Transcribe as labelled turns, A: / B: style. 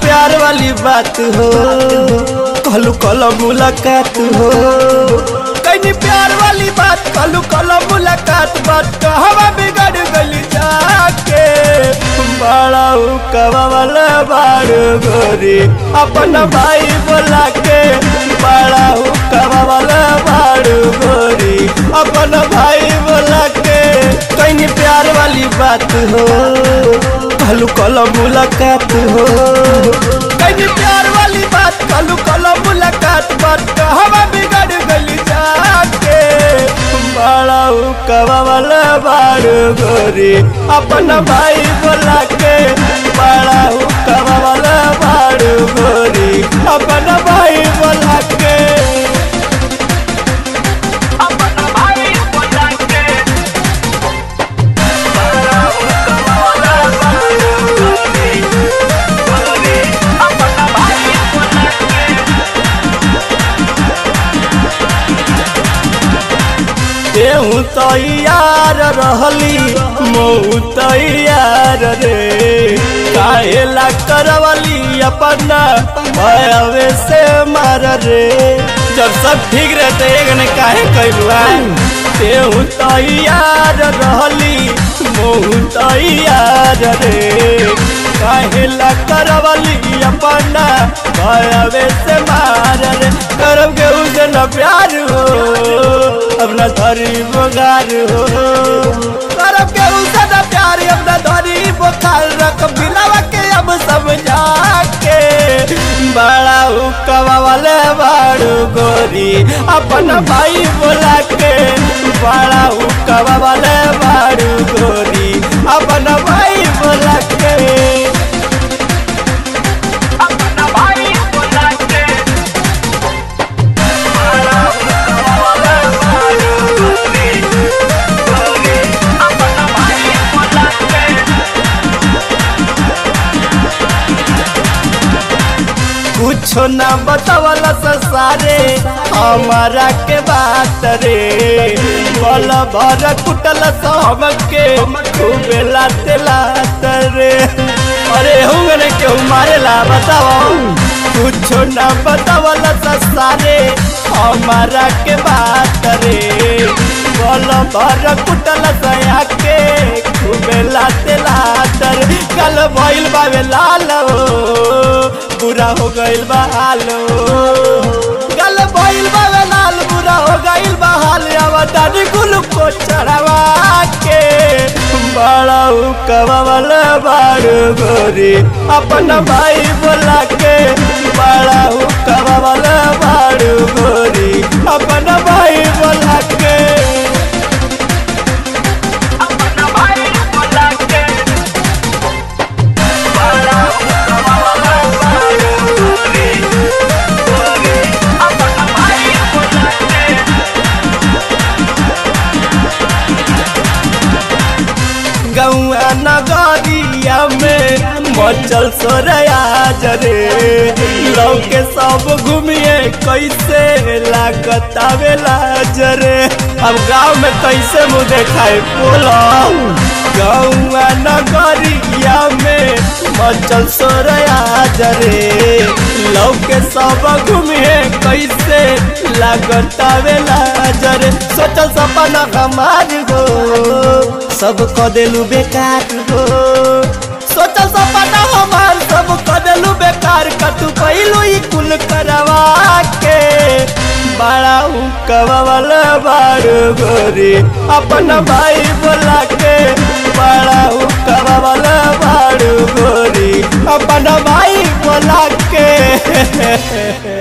A: प्यार वाली बात हो कहलू कल मुलाकात हो कहीं प्यार वाली बात कहलू कल मुलाकात बात कहवा बिगड़ गली जाके बड़ा कवा वाला बाड़ गोरी अपन भाई बोला के बड़ा कवा वाला बाड़ गोरी अपन भाई बोला के कहीं प्यार वाली बात हो कहलू कल मुलाकात हो कहीं प्यार वाली बात कहलू कल मुलाकात बात कहवा बिगड़ गली जाके बड़ा कवा वाला बाड़ गोरी अपन भाई बोला के बड़ा कवा वाला बाड़ गोरी अपन भाई बोला के
B: अपना भाई बोला के अपना भाई बोला के
A: देहू तैयार रहली मऊ तैयार रे काहेला करवली अपना भयवे से मार रे जब सब ठीक रहते एक ने काहे कैलुआ देहू तैयार रहली मऊ तैयार रे काहेला करवली अपना भयवे से मार रे करब के उसे न प्यार हो अपना धरी बोगार हो करब के उसे न प्यार अपना धरी बोखार रख बिलावा के अब समझा के बड़ा हुक्का वाले बाड़ू गोरी अपन भाई बोला के बड़ा हुक्का वाले बाड़ू गोरी अपन भाई बोला के
B: अपना भाई बोला के अपना भाई बोला के
A: कुछो ना बतावला सारे हमारा के बात रे बल भर कुटल सब के खूबे लाते लात रे अरे हुंगने के मारेला बताओ कुछो ना बतावला सारे हमारा के बात रे बल भर कुटल सया के खूबे लाते लात रे कल भइल बावे लाल हो बुरा हो गइल बा हाल गल भइल बा वे लाल बुरा हो गइल बा हाल अब दादी कुल को चढ़ावा के बड़ा कवा वाला बाड़ गोरी अपन भाई बोला के बड़ा कवा वाला बाड़ गोरी अपन भाई बोला के
B: अपना भाई बोला के अपना भाई बोला के
A: गौआ नगरिया में मचल सोरया जरे लौके सब घूमिए कैसे लागत आवेला जरे अब गांव में कैसे मुँह देखाए बोलो गौआ नगरिया में मचल सोरया जरे लौके सब घूमिए कैसे लागत आवेला जरे सोचल सपना हमार हो सब क देलू बेकार हो सोचल सपना हमार सब क देलू बेकार का तू पहिलू ई कुल करवा के बड़ा हुक्का वाला बाड़ गोरी अपन भाई बोला के बड़ा हुक्का वाला बाड़ गोरी अपन भाई बोला के